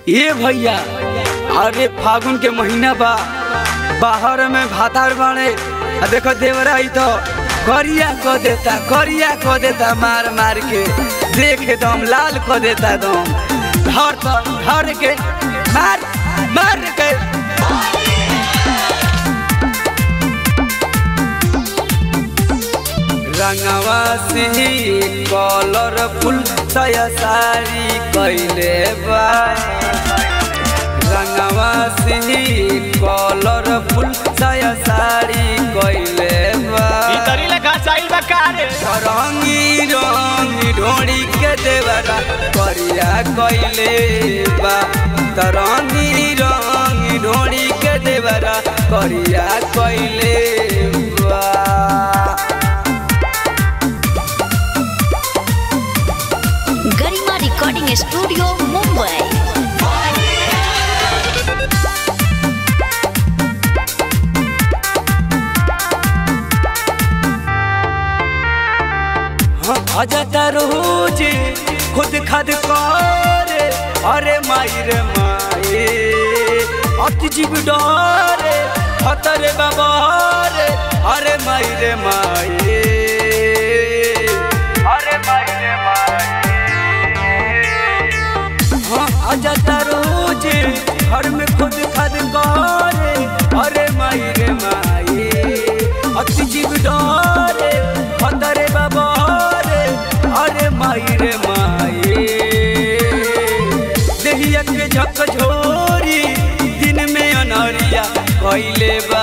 ए भैया अरे फागुन के महीना बा बाहर में भातार बाड़े आ देखो देवरा ही तो करिया को देता करिया को देता मार मार के देख दम लाल को देता दम धर तो धर के मार मार के रंगवा से कलरफुल सया सारी कैले बा रंगवा से कलरफुल सया सारी कैले बा भीतरी लेखा चाइल बा कारे रंगी रंगी ढोड़ी के देवरा करिया कैले बा तरंगी रंगी ढोड़ी के देवरा करिया कैले बा गरिमा रिकॉर्डिंग स्टूडियो मुंबई अजता रोज खुद खद करे अरे माई रे माई अति जीव डरे खतरे बाबा रे अरे माई रे माई अरे माई रे माई हाँ अजता रोज घर में खुद खद करे अरे माई रे माई अति जीव डरे खतरे बाबा रे अरे माई रे माई देहिया के झक झोरी दिन में अनरिया कैले बा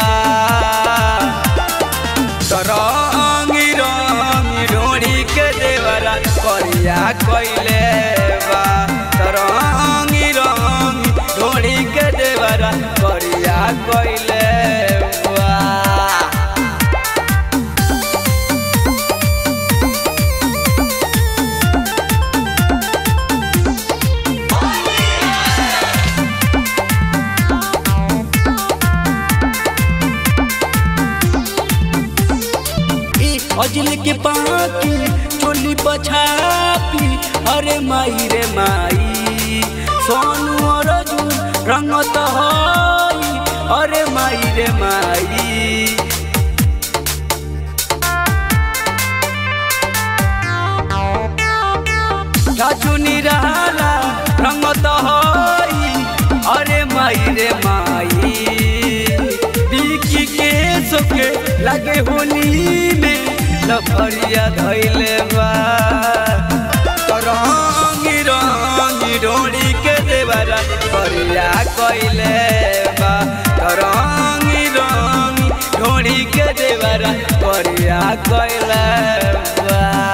तरंगी रंगी ढोड़ी के देवरा करिया कैले बा तरंगी रंगी ढोड़ी के देवरा करिया कैले बा अजल के पाकी चोली पछापी अरे माई रे माई सोनू अर्जुन रंगत हई अरे माई रे माई राजू निराला रंगत हई अरे माई रे माई बिकी के सोके लगे होली में लफरिया धैले बा रंगी रंगी ढोड़ी के देवरा करिया कैले बा रंगी रंगी ढोड़ी के देवरा करिया कैले बा